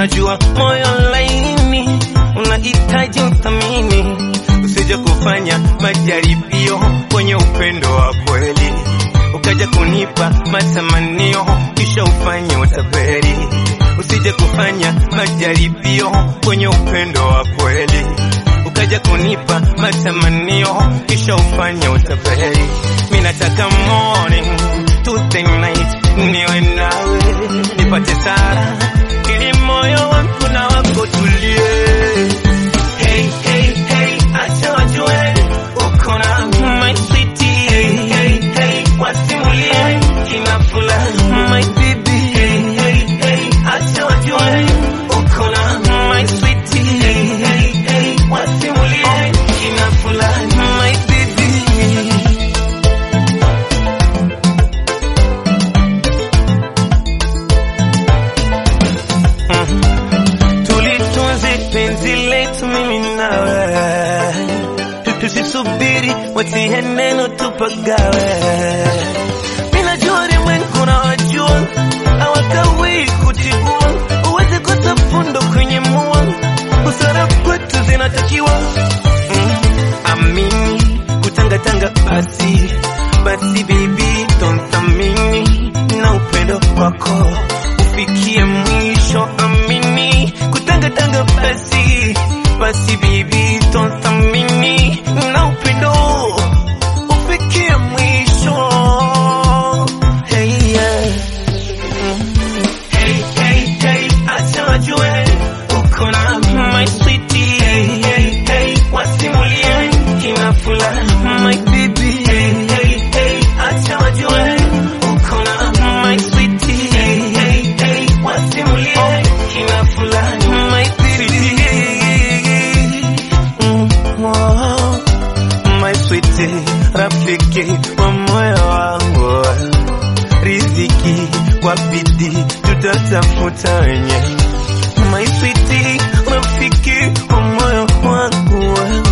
najua moyo laini unahitaji uthamini, usije kufanya majaribio kwenye upendo wa kweli, ukaja kunipa matamanio kisha ufanye utapeli. Usije kufanya majaribio kwenye upendo wa kweli, ukaja kunipa matamanio kisha ufanye utapeli. Mimi nataka morning to the night niwe nawe nipate sara ili moyo wangu na wako tulie. Hey, hey, hey, acha wajue uko na my sweetie. Hey, hey, hey, wasimulie kina fulani my baby. Hey, hey, hey, acha wajue uko na my sweetie. Hey, hey, hey, wasimulie kina fulani my baby. tulitunze penzi letu mimi nawe, tusisubiri watie neno tupagawe. Mimi najua ulimwengu na wajua hawakawii kutibua, uweze kutafundo kwenye mua, busara kwetu zinatakiwa mm. Amini kutangatanga basi basi, baby tonthamini na upendo wako ufikie mwisho. Amini kutangatanga basi basi, baby tonthamini na upendo ufikie mwisho. Hey, yeah. Hey, hey, hey, acha wajue uko na my sweetie. Hey, hey, hey, wasimulie kina fulani my baby. Hey, hey, hey, acha wajue uko na my sweetie. Hey, hey, hey, wasimulie kina fulani my baby. Mm, oh, my sweetie, rafiki wa moyo wangu riziki kwa bidii tutatafuta wenye my sweetie, rafiki wa moyo wangu